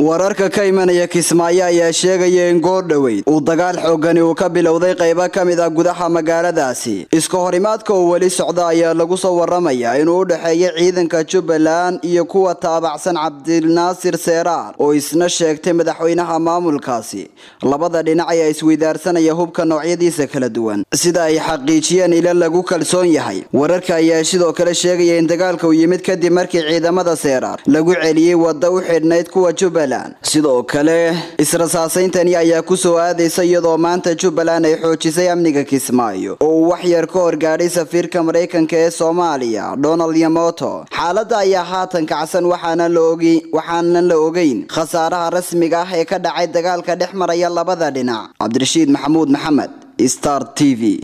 wararka ka imanaya kismaayo ayaa sheegaya in goor dhoweyd uu dagaal xoogani uu ka bilowday qaybo ka mid ah gudaha magaaladaasi iska horimaadka uu weli socda ayaa lagu soo waramayaa inuu u dhexeeya ciidanka jubbaland iyo kuwa taabacsan cabdinaasir seeraar oo isna sheegtay madaxweynaha maamulkaasi labada dhinac ayaa isweydaarsanaya hubka noocyadiisa kala duwan sida ay xaqiijiyeen ila lagu kalsoon yahay wararka ayaa sidoo kale sheegaya in dagaalka uu yimid kadib markii ciidamada seeraar lagu celiyey wadda u xidhnayd kuwa jubbaland sidoo kale israsaasayntani ayaa kusoo aadaysa iyadoo maanta jubbaland ay xoojisay amniga kismaayo oo uu wax yar ka horgaadhay safiirka maraykanka ee soomaaliya donald yamoto xaaladda ayaa haatan kacsan waxaanan la ogeyn khasaaraha rasmiga ah ee ka dhacay dagaalka dhex maraya labada dhinac cabdirashiid maxamuud maxamed star t v